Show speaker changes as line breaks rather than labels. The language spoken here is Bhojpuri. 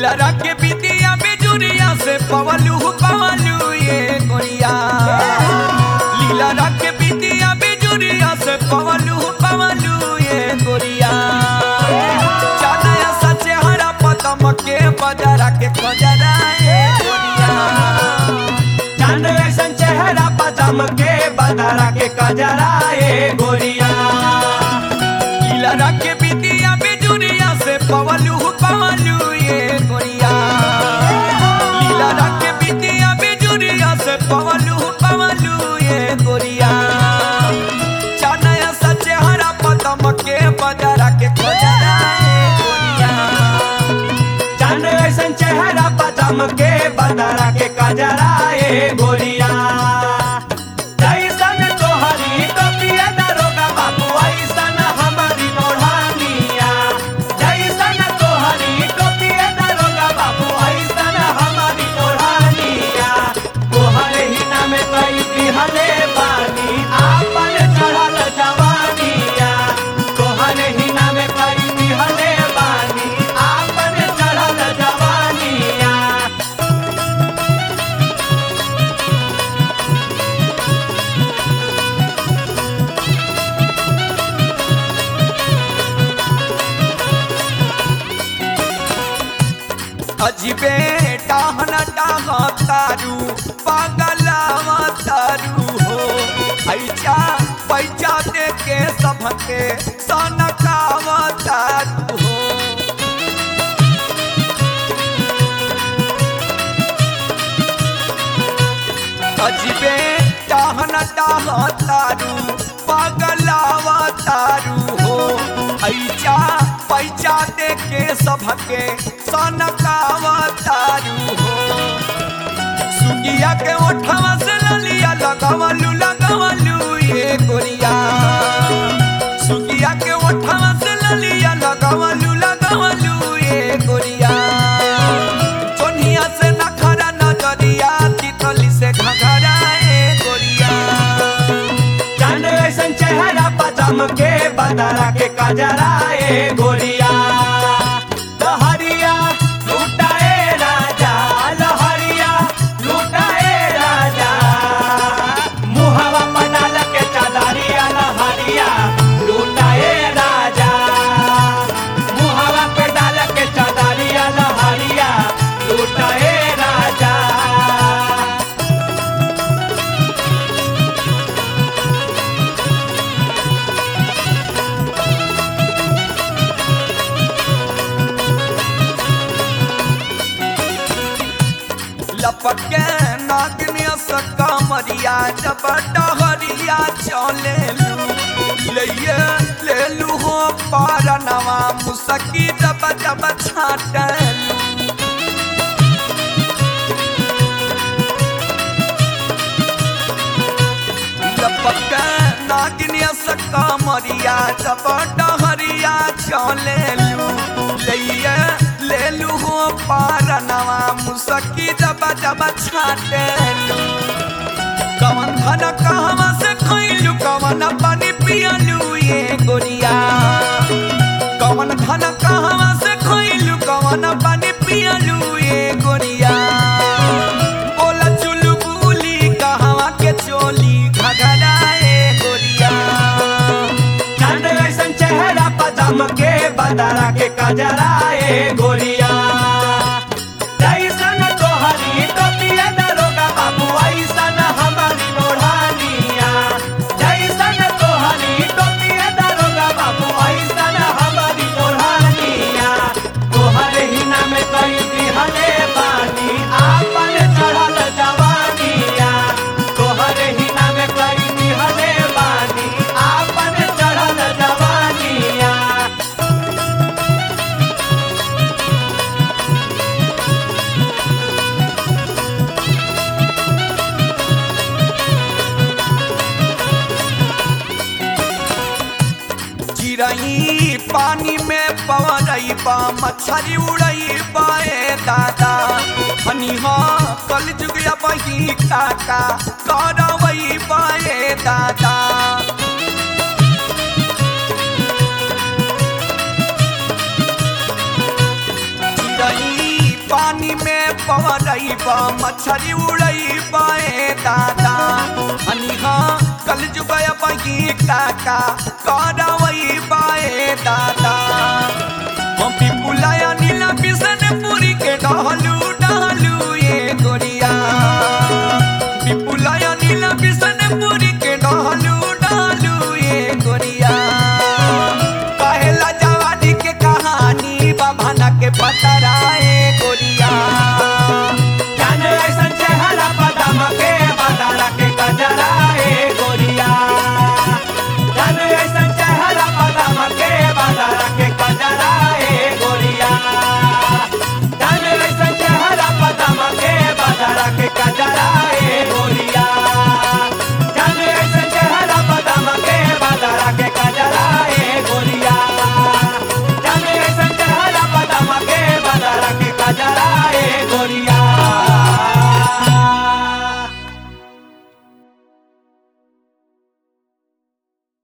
लीला के बिटिया बेजुरिया से पवलू पवलू ये गोरिया लीला के बिटिया बेजुरिया से पवलू पवलू ये गोरिया चादया सचे हरा पतम के बजरा के खजरा ये गोरिया
चांद ऐसन चेहरा पदम के बदरा के कजरा ए गोरिया
लीला के बिटिया बेजुरिया से पवलू पवलू ये गोरिया लीला के बिटिया बेजुरिया से पवलू पवलू ये गोरिया चानया सचे हरा पदम के बजरा के खजरा ये गोरिया
चांद ऐसन चेहरा पदम के बदरा के कजरा ए गोरिया जैसन तोहरी टोपिया दरोगा बाबू ऐसन हमारी ओढ़ानिया जैसन तोहरी टोपिया दरोगा बाबू ऐसन हमारी ओढ़ानिया तोहरे ही नाम कई दिहले बानी आपन चढ़ल जवानिया तोहरे ही नाम कई दिहले बानी आपन चढ़ल जवानिया
अजबे टाहन टाह तारू पागलावा तारू हो ऐचा पैचा दे के सबके सनकावा तारू हो अजबे टाहन टाह तारू पागलावा तारू हो ऐचा पैचा दे के सबके सनकावा तारू हो सुगिया के ओठवा से ललिया लगवलू लगवलू ये गोरिया सुगिया के ओठवा से ललिया लगवलू लगवलू ये गोरिया चोनिया से नखरा नजरिया तितली से घघरा ए गोरिया
चांद ऐसन चेहरा पदम के बदरा के कजरा ए गोरिया लहरिया लुटाए राजा लहरिया लुटाए राजा मुहवा पडाल के चादरिया लहरिया लुटाए राजा मुहवा पे डाल के चादरिया लहरिया लुटाए राजा
लपक के नागनिया सका मरिया जब डहरिया चले लइये ले लू हो पारनवा मुसकी जब जब छाटलू लपक नागिनिया सका मरिया जब डहरिया चले लइये ले लू हो पारनवा मुसकी जब जब छाटलू कवन धन कहवा से खइलू कवन पानी पियलू ये गोरिया कवन धन कहवा से खइलू कवन पानी पियलू ये गोरिया बोला चुलू बुली कहवा के चोली घघरा ए गोरिया
चांद ऐसन चेहरा पदम के बदरा के कजरा ए गोरिया जैसन तोहरी टोपिया दरोगा बाबू ऐसन हमारी ओढ़ानिया जैसन तोहरी टोपिया दरोगा बाबू ऐसन हमारी ओढ़ानिया तोहरे ही नाम कई दिहले बानी आपन चढ़ल जवानिया तोहरे ही नाम कई दिहले बानी आपन चढ़ल जवानिया
चिड़ई पानी में पवरई बा मच्छरी उड़ई बाए दादा हनी हो कल जुगिया बही काका करवई बाए दादा चिड़ई बा मच्छरी उड़ई बाए दादा हनी हाँ कल जुगया बागी काका कर